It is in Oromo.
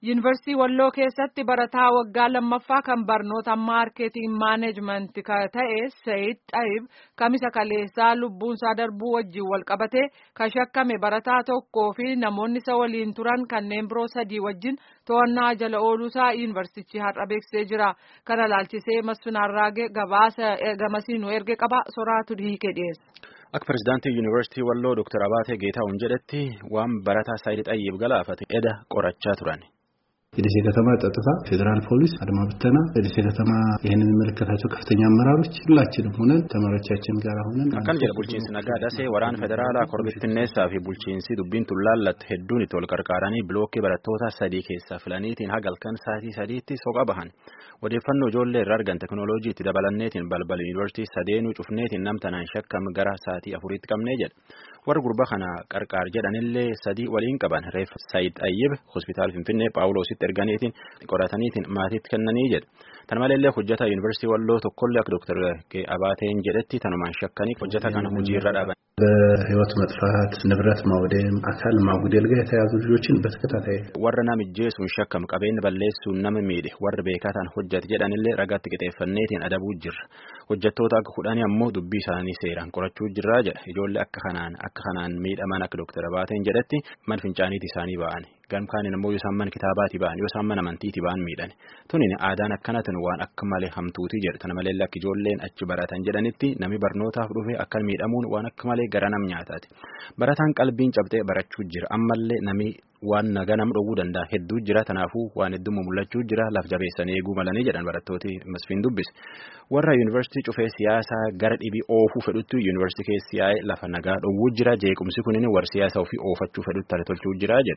Yuunivarsiitii Walloo keessatti barataa waggaa lammaffaa kan barnoota maarkeeting maaneejmentii ta'e Sayid Xayib kamisa kaleessaa lubbuunsaa darbuu wajjin wal qabatee kan shakkame barataa tokkoo fi namoonni isa waliin turan kanneen biroo sadii wajjin to'annaa jala ooluusaa yuunivarsiitichi har'a beeksisee jira. Kana laalchisee Masfin Arraagee gabaasa gamasiin nu erge qaba soraatu hiikee dhiyeessa. Akka pirezidaantii yuunivarsiitii Walloo Dr. Abaatee Geetahuun jedhetti waan barataa Sayid Xayyib galaafate eda qorachaa turan. የደሴ ከተማ ጸጥታ፣ ፌዴራል ፖሊስ፣ አድማ ብተና፣ የደሴ ከተማ ይህንን የሚመለከታቸው ከፍተኛ አመራሮች ሁላችንም ሆነን ተማሪዎቻችን ጋር ሆነን akkan jedha bulchiinsi nagaa dasee waraana federaalaa korbittinneessaa fi bulchiinsi dubbiin tullaallatte hedduun itti wal qarqaaranii bilookkii barattoota sadii keessaa filaniitiin hagalkan sa'aatii sadiitti soqa bahan odeeffannoo ijoollee irraa argan teknooloojii itti dabalanneetiin balbal yuunivarsiitii sadeenuu cufneetiin namtanaan shakkam gara sa'aatii afuriitti qabnee jedha warra gurba kana qarqaar jedhanillee sadii waliin qaban reef Sayid Ayyib hospitaal Finfinnee Paawuloositti erganiitiin qorataniitiin maatiitti kennanii jedha. Tan maleellee hojjetaa yuunivarsiitii Walloo tokkollee akka Dr. Abaateen jedhetti tanumaan shakkanii hojjeta kana hojiirra dhaaban. በህይወት መጥፋት ንብረት ማውደም አካል ማጉደል ጋር የተያዙ ልጆችን በተከታታይ warra namijjeesuun shakkam qabeenya balleessuun nama miidhe warra beekataan hojjate jedhanillee ragaatti qixeeffanneetiin adabuu jirra hojjettoota akka kudhanii ammoo dubbii isaanii seeraan qorachuu jirraa jedha ijoollee akka kanaan akka kanaan miidhaman akka Dr. Abaateen jedhetti man fincaaniiti isaanii ba'an gamkaaniin ammoo yoo isaan mana kitaabaati ba'an yoo isaan mana amantiiti ba'an miidhan tunin aadaan akkanatan waan akka malee hamtuuti jedha tana malee akka ijoolleen achi baratan jedhanitti nami barnootaaf dhufe akka miidhamuun waan akka malee gara nam nyaataati barataan qalbiin cabxee barachuu jira ammallee nami waan naga nam dhowwuu danda'a hedduu jira tanaafuu waan heddummaa mul'achuu jira laf jabeessanii eeguu malanii jedhan barattooti masfiin dubbise warra yuunivarsiitii cufee siyaasaa gara dhibii oofuu fedhutti yuunivarsiitii keessi yaa'ee lafa nagaa dhowwuu jira jeequmsi kunin warra siyaasa ofii oofachuu fedhutti tole tolchuu jira jedha